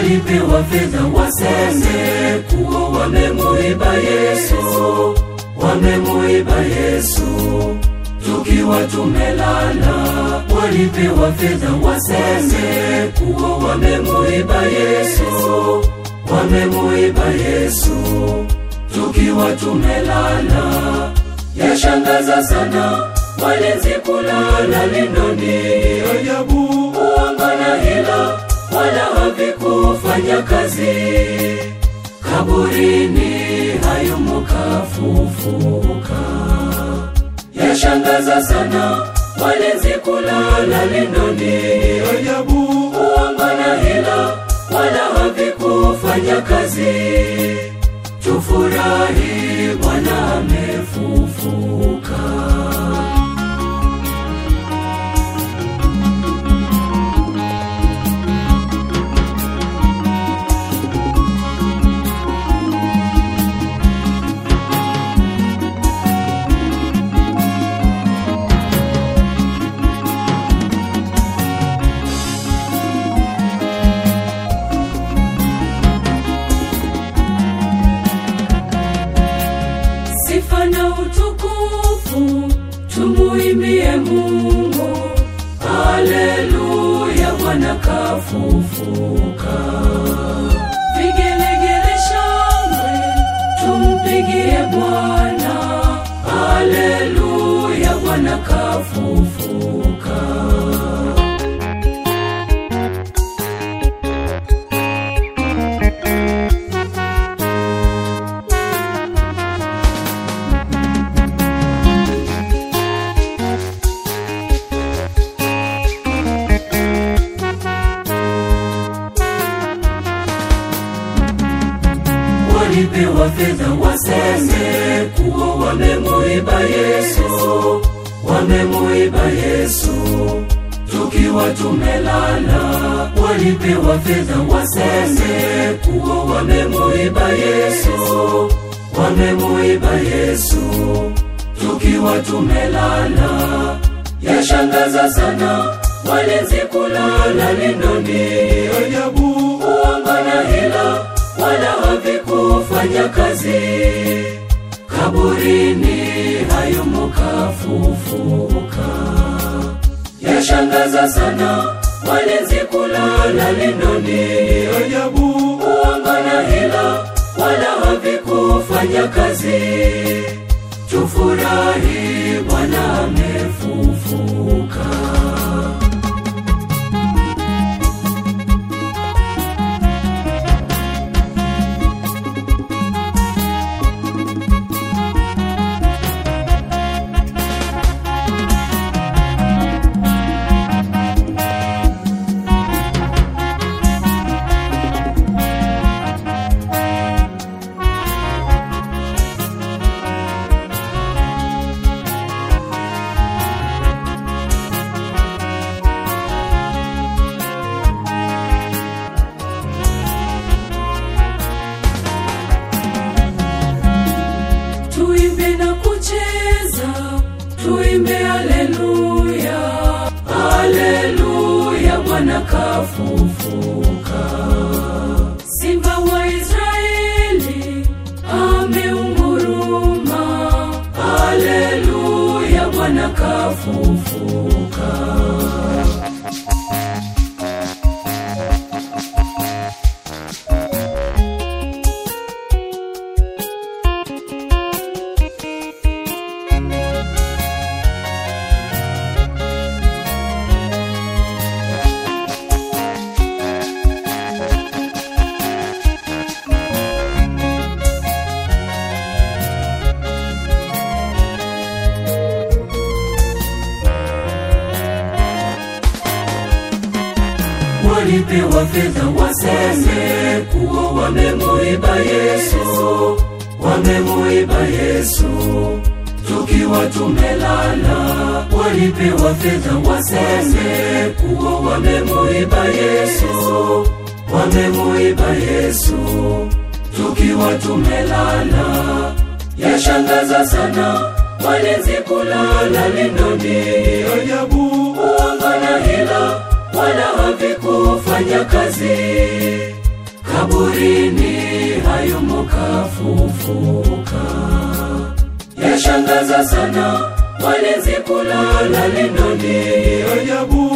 walipewa fedha waseme kuwa wamemuiba Yesu, wamemuiba Yesu tukiwa tumelala. Walipewa fedha waseme kuwa wamemuiba Yesu, wamemuiba Yesu tukiwa tumelala. Yashangaza sana walinzi kulala lindoni, ajabu uongo na hila wala havikufanya kazi. Kaburini hayumo kafufuka. Yashangaza sana walinzi kulala lindoni, ajabu uongo na hila wala havikufanya kazi. Tufurahi, Bwana amefufuka. Sifa na utukufu tumuimbie Mungu, haleluya, Bwana kafufuka. Vigelegele shangwe tumpigie Bwana, haleluya, Bwana kafufuka. walipewa fedha waseme kuwa wamemuiba Yesu, wamemuiba Yesu tukiwa tumelala. Walipewa fedha waseme kuwa wamemuiba Yesu, wamemuiba Yesu tukiwa tumelala. Yashangaza sana walinzi kulala lindoni, ajabu uongo na hila wala havikufanya kazi. Kaburini hayumo kafufuka. Yashangaza sana walinzi kulala lindoni, ajabu uongo na hila wala havikufanya kazi. Tufurahi, Bwana amefufuka. tuimbe na kucheza, tuimbe haleluya, haleluya, Bwana kafufuka. Simba wa Israeli ameunguruma, haleluya, Bwana kafufuka. walipewa fedha waseme kuwa wamemuiba Yesu, wamemuiba Yesu tukiwa tumelala. Walipewa fedha waseme kuwa wamemuiba Yesu, wamemuiba Yesu tukiwa tumelala. Yashangaza sana walinzi kulala lindoni, ajabu uongo na hila wala havikufanya kazi. akafufuka. Yashangaza sana walinzi kulala lindoni, ajabu